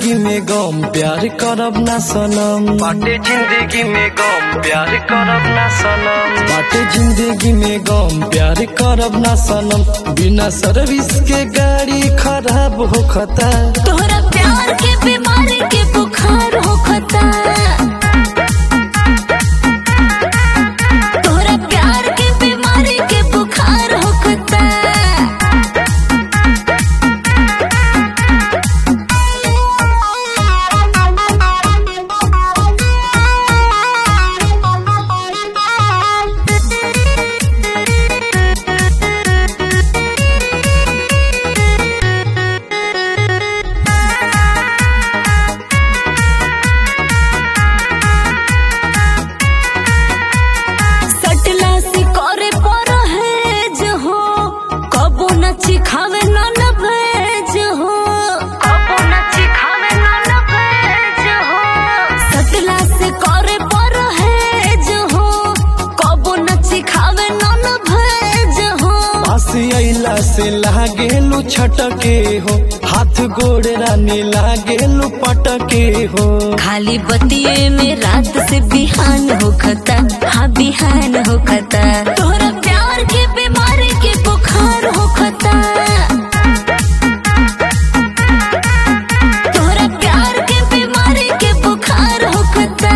जिंदगी में गम प्यार करब ना सनम बाटे जिंदगी में गम प्यार करब ना सनम बाटे जिंदगी में गम प्यार करब ना सनम बिना सर्विस के गाड़ी खराब होखता तोहरा प्यार के बीमारी के बुखार होखता तोहरा प्यार के बीमारी के बुखार होखता सटला से करे पर है जो हो कबो न चिखावे न न भेज हो कबो न चिखावे न न भेज हो सटला से करे पर है जो हो कबो न चिखावे न न भेज हो पास अइला से लागेलू छटके हो हाथ गोड़ रानी लागेलू पटके हो खाली बतिये में रात से बिहान होखता हाँ बिहान होखता तोहरा प्यार के बीमारी के बुखार होखता तोहरा प्यार के बीमारी के बुखार होखता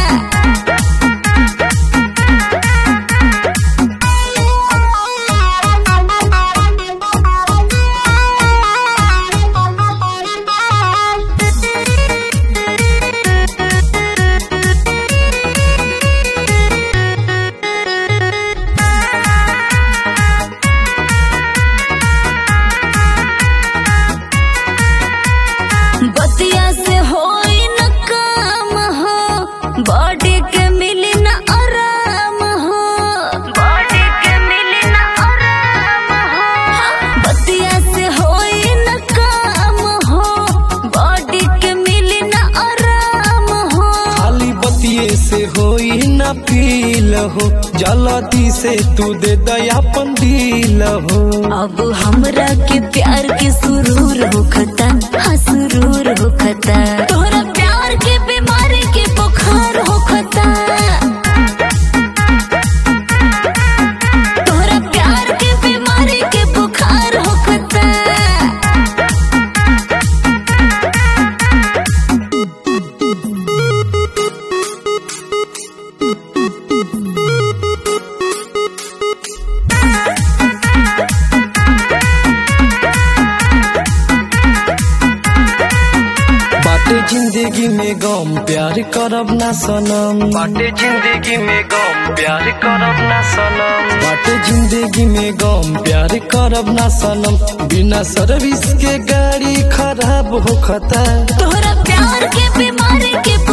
बतिया से होई न काम हो बॉडी के मिली न आराम हो बॉडी के मिली न आराम हो बतिया से होई न काम हो बॉडी के मिली न आराम हो खाली बतिये से होई ना फील हो जल्दी से तू दे दयापन दिल हो अब हमरा के प्यार के सुरूर होखता हाँ सुरूर होखता तोहरा प्यार के बीमारी के बुखार होखता तोहरा प्यार के बीमारी के बुखार होखता बाटे जिंदगी में गम प्यार करब ना सनम बाटे जिंदगी में गम प्यार करब ना सनम बाटे जिंदगी में गम प्यार करब ना सनम बिना सर्विस के गाड़ी खराब होखता तोहरा प्यार के बीमारी के